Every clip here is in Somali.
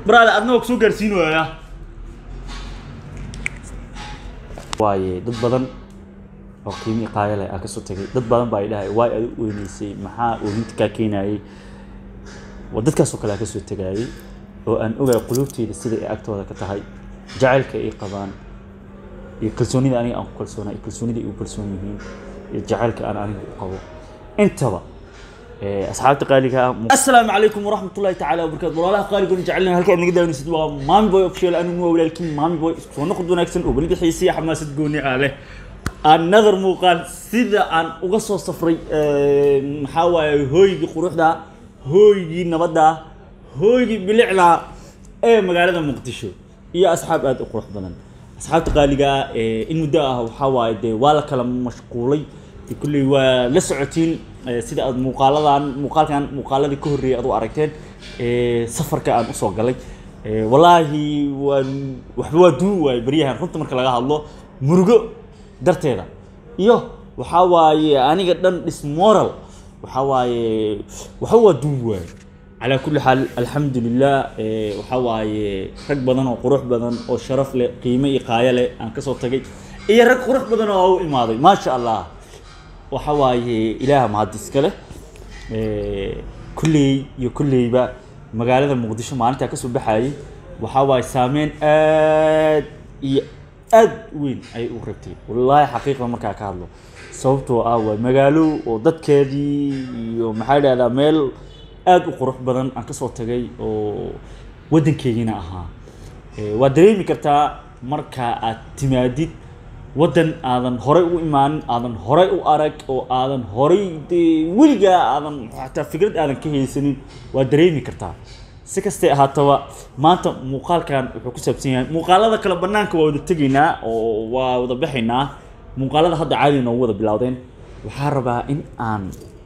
brother adna waa kusoo gaarsiin waaya waaye dad badan oo qiimi qaaya leh aa kasoo tagay dad badan baa idhahay waay adi u weyneysay maxaa oohinta kaa keenayay waa dadkaasoo kale aa kasoo tagaayay oo aan ogaay quluubteyda sida ay agtooda ka tahay jacaylka ay qabaan iyo kalsoonida aniga aan ku kalsoonaa iyo kalsoonida ay u kalsoon yihiin iyo jacaylka aan aniga u qabo intaba asxaabta qaaliga ah assalaamu calaykum waraxmat ullahi tacaala wabarakaatu walaalaha qaaligoon jecelna halka aad naga daawanaysid waa maami boy official anigu waa walaalkiin maami boy isku soo noqod wanaagsan oo weliba xiisiya xamaasad gooni ah leh another muuqaal sida aan uga soo safray maxaa waaye hooygii quruxda hooygii nabadda hooygii bilicda ee magaalada muqdisho iyo asxaab aada u qurux badan asxaabta qaaliga ah in muddo ah waxaa waaye dee waa la kala mashquulay kulley waa la socotiin sida aad muuqaaladan muuqaalkan muuqaaladii ka horreeyay aad u aragteen safarka aan usoo galay wallaahi waan waxba waa duun waaye baryahan runta marka laga hadlo murugo darteeda iyo waxaa waaye aniga dhan dismoral waxaa waaye waxba waa duun waaye calaa kulli xaal alxamdu lilah waxaa waaye rag badan oo qurux badan oo sharaf leh qiimo iyo qaayo leh aan kasoo tagay iyo rag qurux badan oo u imaaday maasha allah waxa waaye ilaaha mahad iska leh kulley iyo kulleyba magaalada muqdisho maalintaa kasoo baxayay waxaa waaye saameyn aad iyo aad weyn ayay u rabtay wallaahi xaqiiqda markaa ka hadlo sababtoo ah waa magaalo oo dadkeedii iyo maxaa dhahdaa meel aad u qurux badan aan kasoo tagay oo waddankeygiina ahaa waa dareemi kartaa marka aad timaadid waddan aadan horay u imaanin aadan horay u arag oo aadan horay dee weligaa aadan xataa fikrad aadan ka haysanin waa dareemi kartaa si kastay ahaataba maanta muuqaalkan wuxuu ku saabsan yahay muuqaalada kale banaanka waa wada tegaynaa oo waa wada baxaynaa muuqaalada hadda caadi noogu wada bilowdeen waxaa rabaa in aan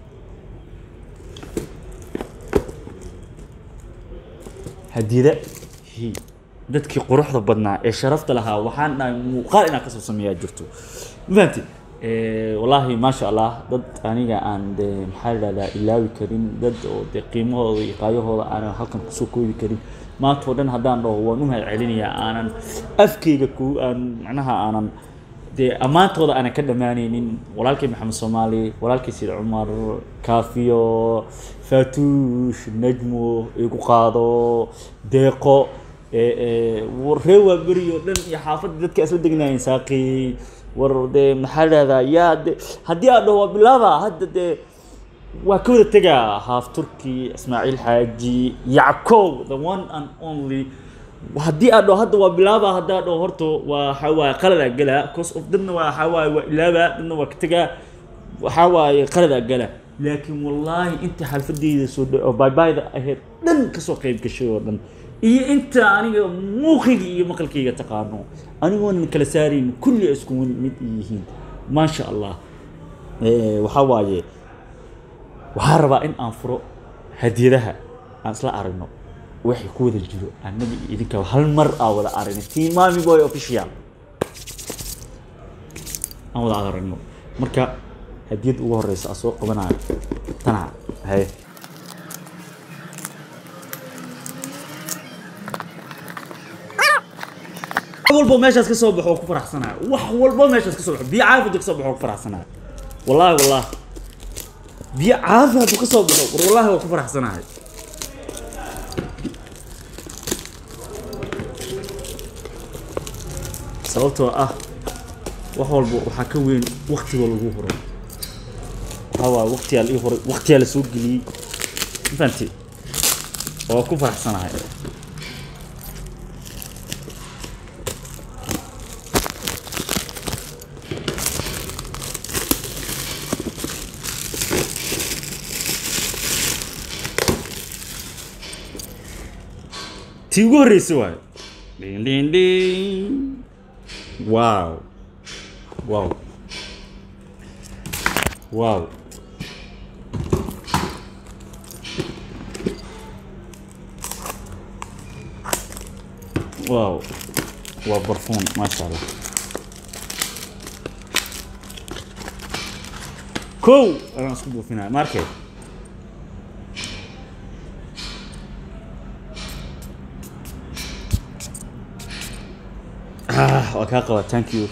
hadiyada dadkii quruxda badnaa ee sharafta lahaa waxaan dhahay muuqaal inaan kasoo sameeyaa jirto mafahanti wallaahi maasha allah dad aniga aan de maxaa idhahdaa ilaawi karin dad oo de qiimahooda iyo qaayahooda aanan halkan kusoo koobi karin maanta oo dhan haddaan dhaho waan u mahad celinayaa aanan afkeyga ku aan macnaha aanan dee ammaantooda aanan ka dhammaanaynin walaalkay maxamed soomaali walaalkay sida cumar kaafiyo faatuush najmo igu qaado deeqo ree waa beri oo dhan iyo xaafadda dadka isla degnaayeen saaqi war dee maxaa dhahdaa yaa de haddii aad dhaho waa bilaaba hadda dee waa ka wada tegaa haaf turki ismaaciil xaaji yackow the one and only haddii aad dhaho hadda waa bilaaba haddaa dhaho horta waa waxaa waaye qaladaa galaa cause of dadna waa waxaa waaye waa ilaaba dadna waa ka tegaa waxaa waaye qaladaa galaa laakiin wallaahi inta xalfadeyda soo dha oo baybayda ahayd dhan kasoo qayb gashay oo dhan iyo inta aniga muuqiga iyo maqalkayga taqaano anigoonan kala saarayn kulli isku mid yihiin maasha allah waxaa waaye waxaa rabaa in aan furo hadiyadaha aan isla aragno waxay ku wada jiro annaga iyo idinka hal mar aa wada aragno team mami boy official aan wada aragno marka hadiyadda ugu horeysa aa soo qabanayo tana haye walbo meeshaas ka soo baxo ku faraxsanayo wax walbo meeshaas ka soo baxo biyo caafi hadduu ka soo baxo ku faraxsanayo wallahi wallahi biyo caafi hadduu ka soo baxo war wallahi waa ku faraxsanayo sababtoo ah wax walba waxaa ka weyn waktiga lagu huro waxaa waaye waktiyaa la ii horay waktiyaa la soo geliyey ma fahanti waa ku faraxsanahay tii ugu horreysay waayo dhin dhin dhin wow wow wow wow waa barfuun maasha allah kow anaan isku buufinaya markay waa kaa qabaa thank you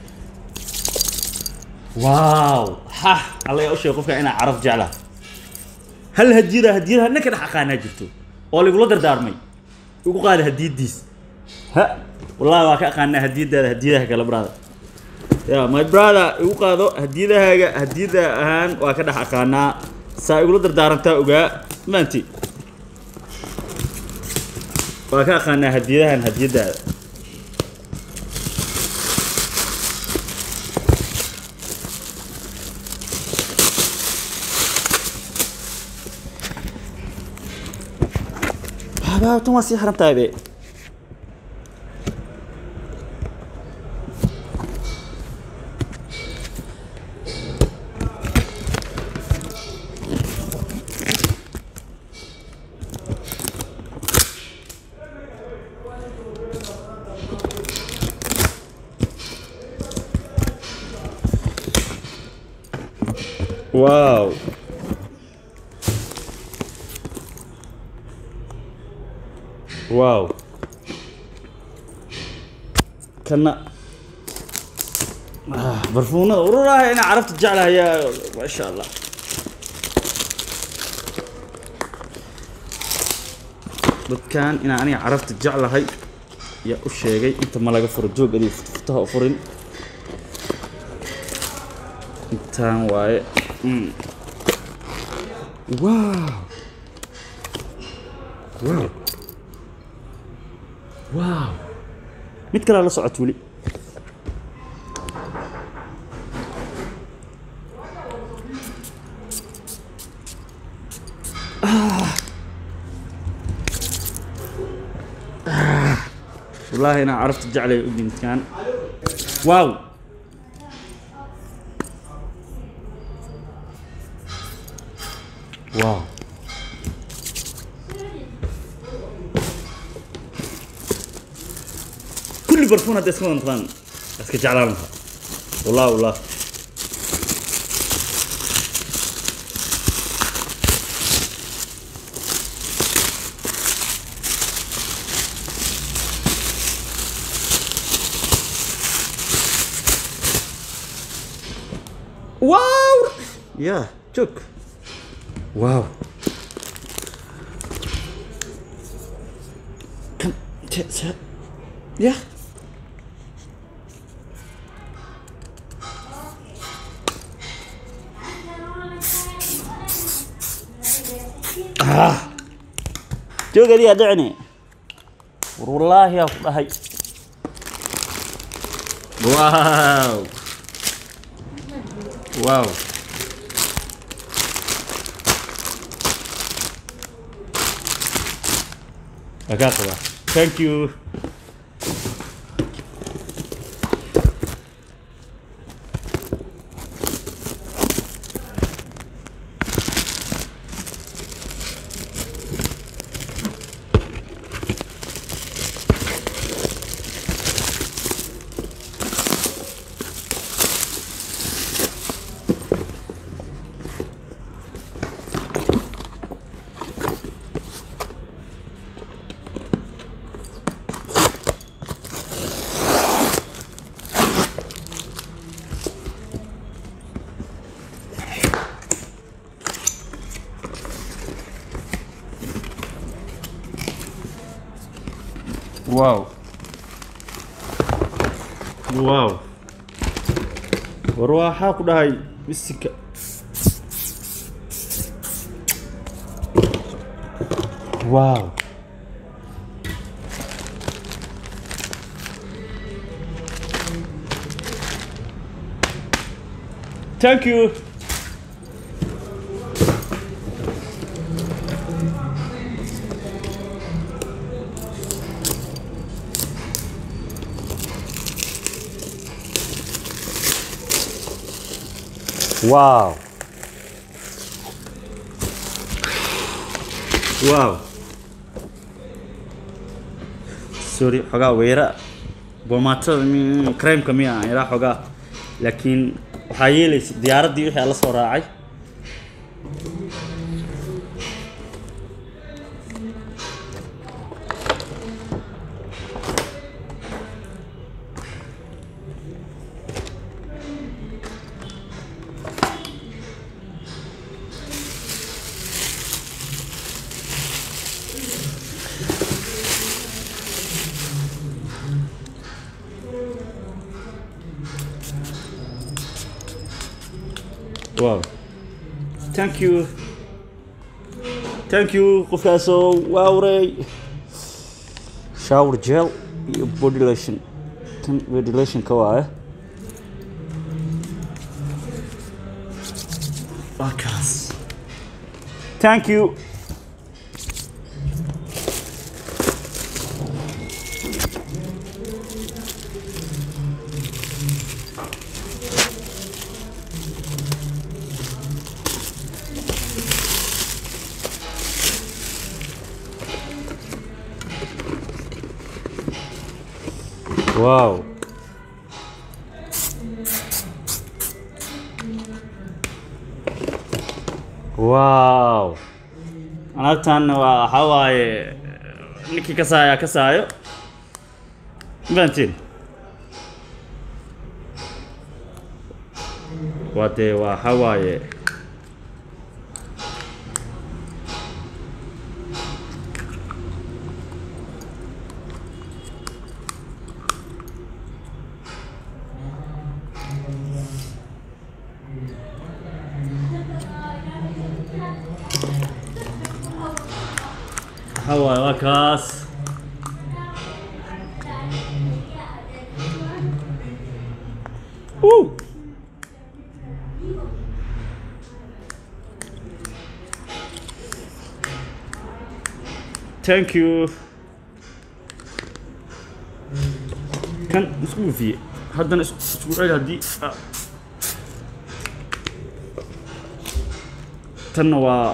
wow ha alla yaa u sheegay qofka inaa caraf jeclaa hal hadiyada hadiyadaha ninka dhex aqaanaa jirto oo lagula dardaarmay ugu qaada hadiyadiis ha wallahi waa ka aqaanaa hadiyadaada hadiyadaha kale brother ya my brother igu qaado hadiyadahaaga hadiyada ahaan waa ka dhex aqaanaa saa igula dardaarantaa ogaa maanti waa ka aqaanaa hadiyadahan hadiyadaada Baba, tan waa sii xiran tahay be wow wow kana ah, barfuunada ururaha inaa carabta jeclahayaa maasha allah dadkan inaa aniga carabta jeclahay yaa u sheegay inta ma laga furo joog adiga futfutaha u furin intaan waaye Mm. wow wow wow mid kalea la socot weli wallaahi inaa carafta jeclay u dimidkaan wow wow كل برفون هذا اسمه نطلان بس كجعلانها والله والله واو يا شوك واو كم ت- ت- يا آه. جوج دي أدعني والله يا فهي واو واو أكاكوا ثانك يو واو واو warwaaxaa ku dhahay misika wow thank you wow wow sorry xogaa weera boomaatada mi- cremeka miya aan ilaa xogaa laakiin waxaa yeelaysa diyaaraddii wixii aan la soo raacay thank you thank you qofkaasoo waawrey shower gel iyo body lotion tan body lotionka waaye waa kaas thank you wow wow alaabtan waa waxaa waaye ninkii kasaaya kasaayo mafahantiin waa dee waa waxaa waaye waxaa waaye waa kaas Woo! thank you kan isku gufiye haddana is- isku celi haddii ah. tanna waa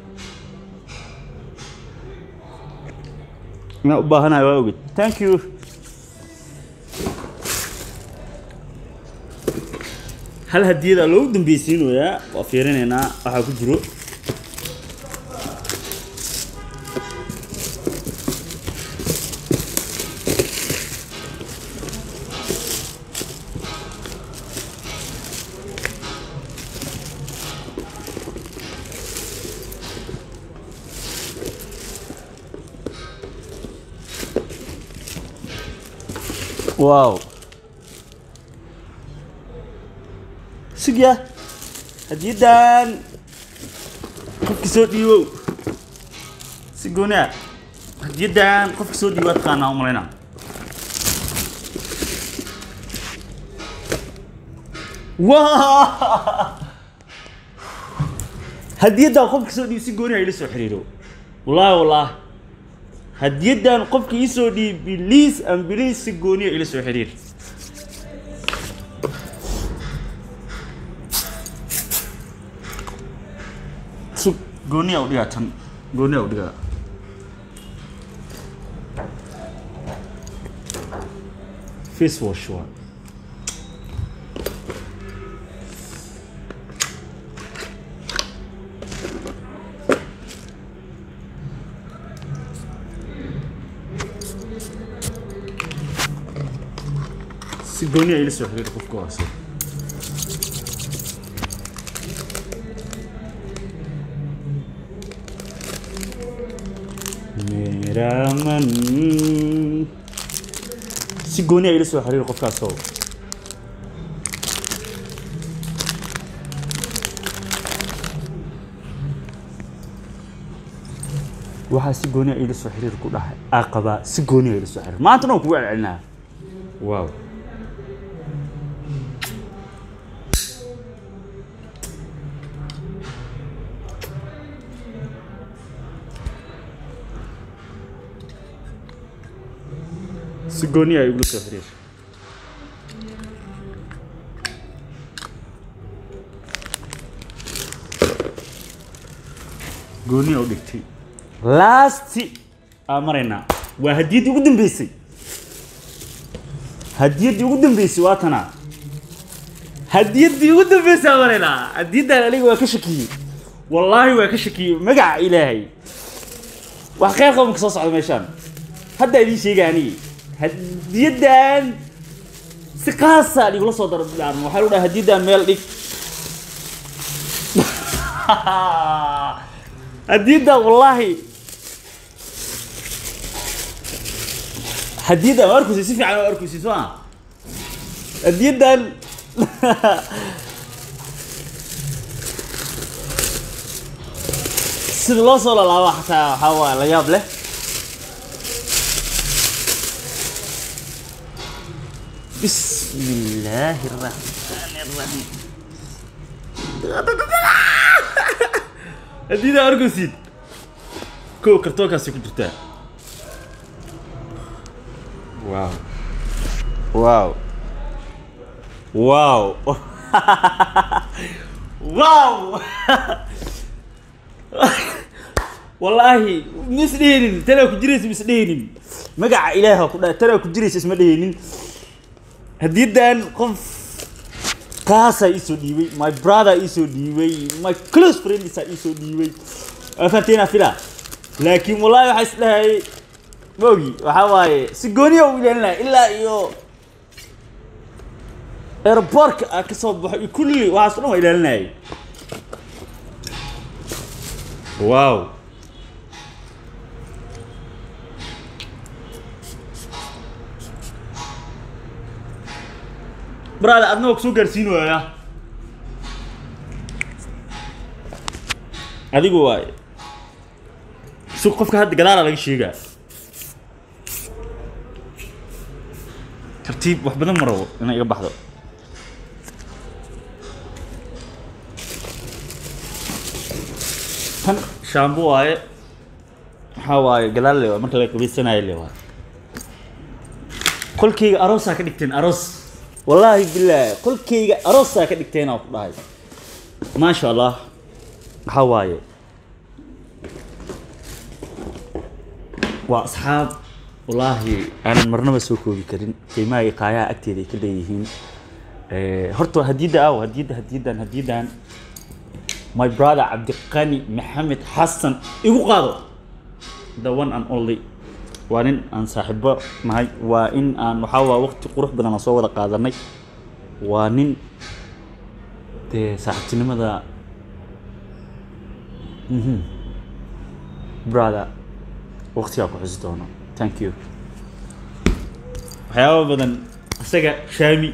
inaan u baahanahay waa ogid thank you hal hadiyada loogu dambeysiinayaa waa fiirinaynaa waxaa ku jiro wow sugya hadiyadan qofki soo dhiibow si gooni ah hadiyadan qofki soo dhiibo taqaanaa u malaynaa waa hadiyadan qofki soo dhiibo si gooni ah ila soo xiriiro wallaahi wallaahi hadiyadan qofka ii soo dhiib biliis an biliis si gooniya ila soo xiriir sug gooniya u dhigaa tan gooniya u dhigaa face wash waa si gooniya ila soo xiriir qofka waa soo meraman si gooniya ila soo xiriir qofkaasoo waxaa si gooniya ila soo xiriir ku dhahay aqabaa si gooniya ila soo xiriir maanta dhan kugu celcelinaa wow si gooni ay igula soo xiriir gooni u dhigtay laasti aa maraynaa waa hadiyaddii ugu dambeysay hadiyaddii ugu dambeysay waa tanaa hadiyaddii ugu dambeysay aa maraynaa hadiyaddan aniga waa ka shakiyey wallaahi waa ka shakiyey magaca ilaahay wax khayr qabanka soo socda meeshaan hadda idiin sheega anigi hadiyaddan si qaasa igula soo daro bilaarmo waxaa lagu dhaha hadiyaddan meel dhig hadiyaddan wallaahi hadiyaddan waa arkusi si fiican waa arkusi soo ma hadiyaddan sida loo soo lalaabo xataa waxaa waaye la yaab leh بسم الله الرحمن الرحيم هدينا أرجوسين كو كرتوكا سيكون جرتا واو واو واو واو والله مسدينين ترى كجريس مسدينين مقع إلهها كلها ترى كجريس اسمه دينين haddiidan qof kaasaa iisoo dhiibay my brother iisoo dhiibay my close friendsaa iisoo dhiibay waa fahanteena fila laakiin wallahi waxaa is dhahay mogi waxaa waaye si gooniya u ilaalinaya ilaa iyo aeroportka aa ka soo baxo iyo kulli waxaas o dhan waa ilaalinayay wow brother adna waa kusoo gaarsiin waaya adigu waay si qofka hadda gadaala laga sheegaa tartiib wax badan ma rabo inay iga baxdo tan shaambo waaye waxaa waaye gadaal le waay marka la qabaysanayo le waay kolkayga aroosaa ka dhigteen aroos wallaahi bilaahi qolkayga aroosaa ka dhigteenaa ku dhahay maasha allah waxaa waaye waa asxaab wallaahi aanan marnaba soo koobi karin qiimaha iqaayaha agteeda ay ka leeyihiin horta hadiyadda aw hadiyadda hadiyaddan hadiyaddan my brother cabdiqani maxamed xasan igu qaado the one and only waa nin aan saaxiibo nahay waa in aan waxaa waa waqti qurux badan aan soo wada qaadanay waa nin dee saaxiibtinimada mhm brother waqtigaa ku xusi doono thank you waxyaaba badan isaga shaami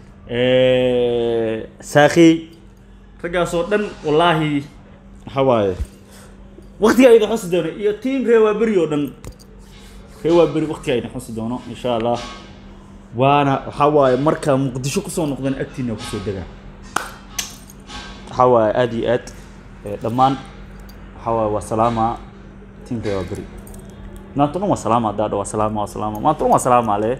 saakhiy raggaasoo dhan wallaahi waxaa waaye waqtigaa idin xusi doono iyo tiim reewaa beri oo dhan waa beri waqtiga ayna xusi doono insha allah waana waxaa waaye markaa muqdisho kusoo noqdan agtiina kusoo degaa waxaa waaye aada iyo aad dhammaan waxaa waaye waa salaama tiimka waa beri maanta dhan waa salaama haddaa dha waa salaama waa salaama maanta dhan waa salaama le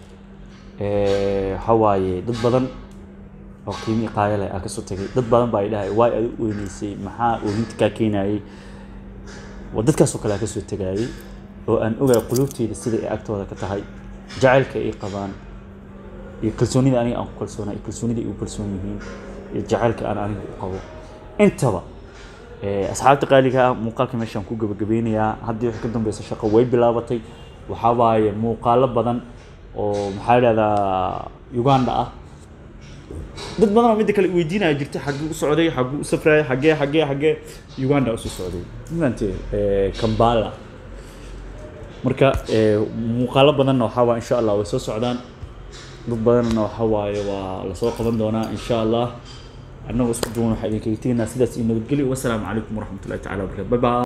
waxaa waaye dad badan oo qiimi iqaayo leh aa kasoo tegay dad badan baa idhahay waay adi u weyneysay maxaa oohinta kaa keenayay waa dadkaasoo kale aa kasoo tegayay oo aan ogaay quluubteyda sida ay agtooda ka tahay jacaylka ay qabaan iyo kalsoonida aniga aan ku kalsoonaa iyo kalsoonida ay u kalsoon yihiin iyo jacaylka aan aniga u qabo intaba asxaabta qaaliga ah muuqaalka meeshaan ku gabagabeynayaa haddii wixii ka dambeysa shaqo way bilaabatay waxaa waaye muuqaalo badan oo maxaa idhahdaa uganda ah dad badan oo midda kale weydiinaya jirta xagguu u socday xagguu u safraya xaggee xaggee xaggee uganda usoo socday maante kambala marka muuqaalo badanna waxaa waa insha allah way soo socdaan dad badanna waxaa waaye waa lasoo qaban doonaa insha allah annagoo isku duwan waxaa idinkaga tegaynaa sidaas iyo nabadgelyo wasalaamu calaykum waraxmatullahi tacala wabarakatu bye bye